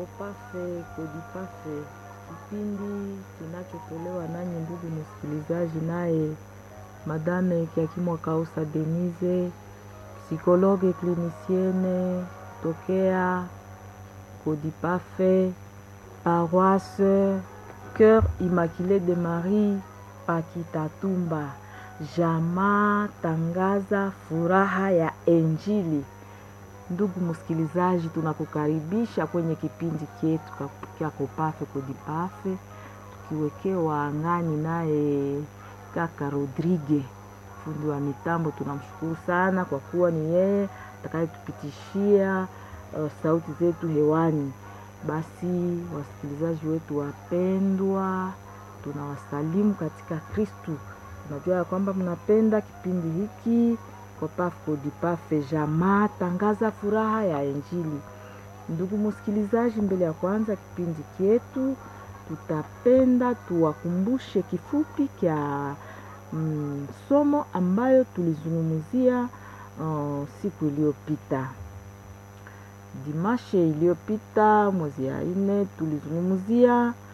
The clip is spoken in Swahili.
Kopafe Kodipafe, kipindi kinachotolewa nanyi ndugu msikilizaji, naye Madame Kiakimwa Kausa Denise, psikologe klinisiene tokea Kodipafe, paroisse Cœur Immaculé de Marie Pakitatumba. Jamaa tangaza furaha ya Injili. Ndugu msikilizaji, tunakukaribisha kwenye kipindi chetu cha Kopafe Kodipafe, tukiwekewa angani naye kaka Rodrigue, fundi wa mitambo. Tunamshukuru sana kwa kuwa ni yeye atakayetupitishia uh, sauti zetu hewani. Basi wasikilizaji wetu wapendwa, tunawasalimu katika Kristu. Tunajua ya kwamba mnapenda kipindi hiki Kopafe Kodipafe, jamaa tangaza furaha ya Injili. Ndugu msikilizaji, mbele ya kwanza kipindi chetu, tutapenda tuwakumbushe kifupi kya mm, somo ambayo tulizungumzia uh, siku iliyopita dimashe iliyopita mwezi ya nne tulizungumzia